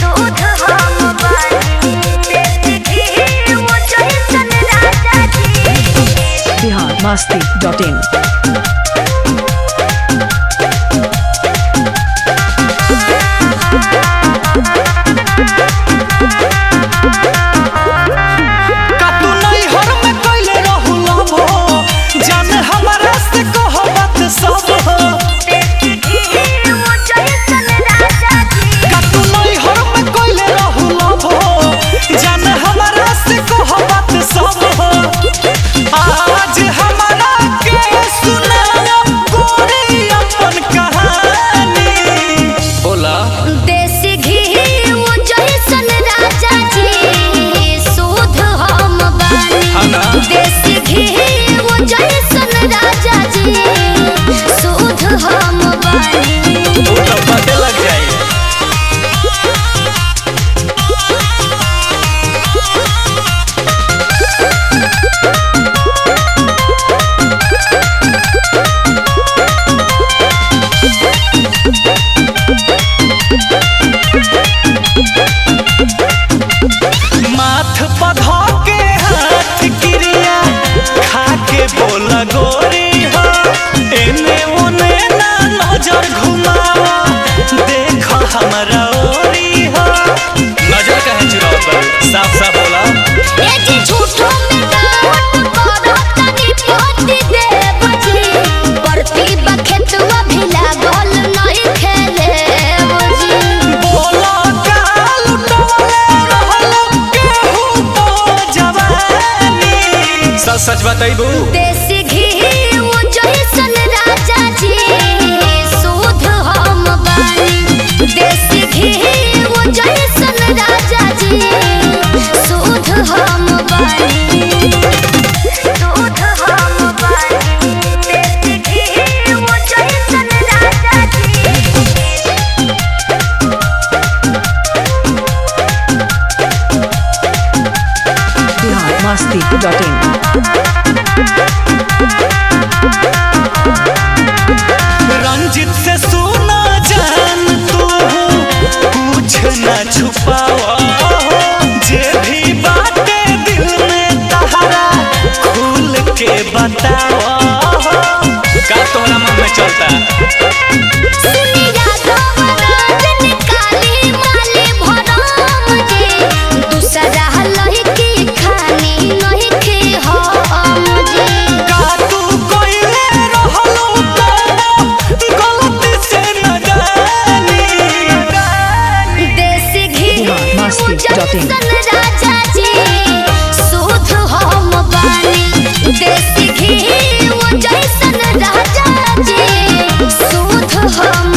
दूध हम बानी देसी घी वो जैसन राजा जी बिहार मस्ती डॉट इन का तू नैहर में कैले रहू लव हो जाने हमरा से कह बात सब हो देसी घी वो जैसन राजा जी का तू नैहर में कैले रहू लव हो जाने हमरा से कह बात सब हो आज हमरा के सुनाओ गोरी अपन कहानी बोला देसी घी वो जैसन राजा जी सूद हम हाँ ना? बानी देसी घी वो जैसन राजा जी सूद हम बानी तू तो पते लग जाई माथ पधो के हाथ क्रिया खा के बोला गोरी हो एने ओने ना नजर घुमावा देख हमरा ओरी हो नजर कहे चुराव कर साफ साफ बोला ए जी झूठो में डांट करो तनी पोती दे बजी परती बखेतवा भिला गोल नहीं खेले बजी बोला का लुटवले रहलो केहू तो जवानी सच सच बताइबू देसी घी वो जैसन राजा जी सूद हम बानी देसी घी वो जैसन राजा जी सूद हम बानी सूद हम बानी देसी घी वो जैसन राजा जी बिहार मस्ती डॉट इन रंजित से सुना जान तू कुछ न छुपावा जे भी बातें दिल में तहरा खुल के बतावा का तोहरा मन में चलता सुनिया गवराज निकाली माली भरम जे दूसरा लहकी खानी नहीं खे हम जे का तू कोइले रहलो तो गलती से न जानी देसी घी बिहार मस्ती डॉट इन। जैसन राजा जी सूद हम बानी देसी घी वो जैसन राजा जी सूद हम